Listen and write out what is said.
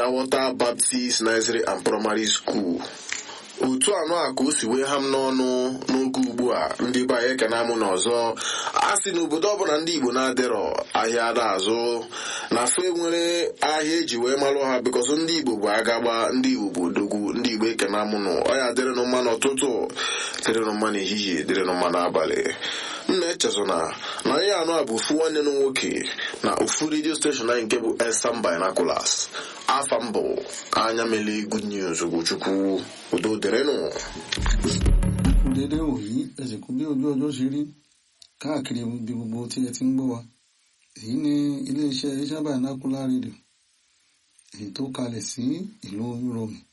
Purewwater Baptist Nursery and Primary School otu anụ a ka o si wee ha m n'ọnụ n'oge ugbu a ndị be anyị ekene amụ n'ọzọ a sị n'obodo ọbụla ndị igbo na-adịrọ ahịa ada azụ na fe nwere ahịa eji wee malụ ha bikọsọ ndị igbo bụ agagba ndị igbo bụ odogwu ndị igbo ekene amụ nụ ọya dịrịnụ mma n'ụtụtụ dịrịnụ mma n'ehihie dịrịnụ mma n'abalị m na-echezọ na na ihe anụ a bụ ofu nwanne m nwoke na ofu redio steshọn anyị nke bụ Elsam Binoculars afa mbụ anya mele good news Ugochukwu udo dịrịnụ dédé wòyí ẹsẹ̀ kú bí ojú ọjọ́ ṣe rí káàkiri ibi gbogbo tí ẹ ti ń gbọ́ wa èyí ni iléeṣẹ́ Elsam Binocular rédíò èyí tó kalẹ̀ sí ìlú Rome